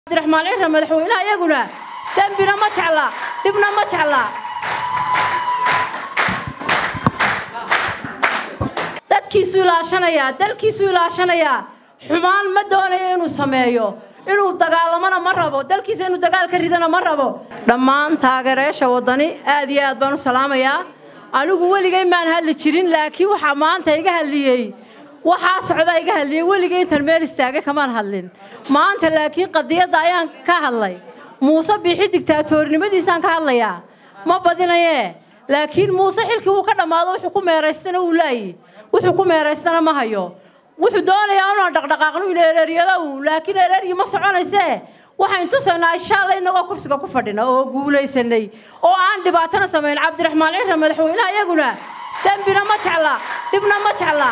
cabdiraxmaan cira madaxweynaha iyaguna dembina ma jecla dhibna ma jecla dadkiisu ilaashanayaa dalkiisu ilaashanayaa xumaan ma doonayo inuu sameeyo inuu dagaalamona ma rabo dalkiisa inuu dagaal ka ridana ma rabo dhammaan taageerayaasha waddani aad iyo aad baan u salaamayaa anigu weligay maan hadli jirin laakiin waxaa maanta iga hadliyey waxaa socda iga hadliyey weligay intan meel istaagay kamaan hadlin maanta laakiin qadiyadda ayaan ka hadlay muuse biixi digtaatoornimadiisaan ka hadlayaa ma badinayee laakiin muuse xilkii wuu ka dhammaado wuxuu ku meeraystana wuu laayi wuxuu ku meeraystana ma hayo wuxuu doonayaa inaan dhaqdhaqaaqno in ereeryada uu laakiin ereeryi ma soconaysee waxayn tusaynaa inshaalla inagoo kursiga ku fadhina oo guulaysanay oo aan dhibaatana samayn cabdiraxmaan cira madaxweynaha iyaguna dembina ma jecla dhibna ma jecla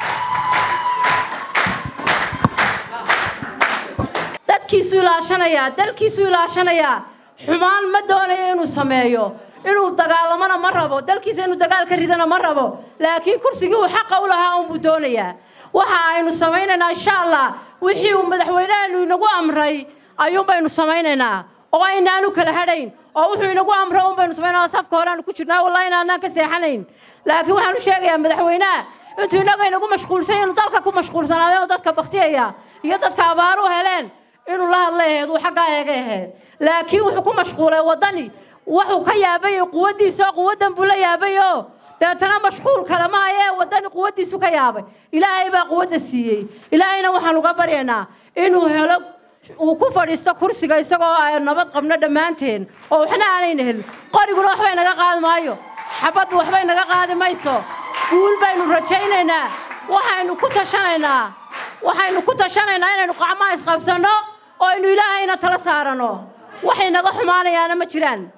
dadkiisu ilaashanayaa dalkiisu ilaashanayaa xumaan ma doonayo inuu sameeyo inuu dagaalamona ma rabo dalkiisa inuu dagaal ka ridana ma rabo laakiin kursigii uu xaqa u lahaa unbuu doonayaa waxa aynu samaynaynaa insha allah wixii uu madaxweyneheenu inagu amray ayuun baynu samaynaynaa oo aynaanu kala hadhayn oo wuxuu inagu amray un baynu samaynaa safka horeaanu ku jirnaa wallahi inaanaan ka seexanayn laakiin waxaan u sheegayaa madaxweynaha intuu inaga inagu mashquulsan inuu dalka ku mashquulsanaaday oo dadka baktiyaya iyo dadka abaaru heleen inuu la hadlay ahayd uu xaggaa eega ahayd laakiin wuxuu ku mashquulay waddani wuxuu ka yaabay quwaddiisa oo quwaddan buu la yaabay oo deetana mashquul kale maayee waddani quwaddiisu ka yaabay ilaahay baa quwadda siiyey ilaahayna waxaan uga baryaynaa inuu helo uu ku fadhiisto kursiga isagoo ay nabad qabno dhammaanteen oo waxna aanayna helin qoriguna waxbay naga qaadi maayo xabaddu waxbay naga qaadi mayso guul baynu rajaynaynaa waxaynu ku tashanaynaa waxaynu ku tashanaynaa inaynu qacmaha isqabsanno oo aynu ilaahayna tala saaranno waxay naga xumaanayaana ma jiraan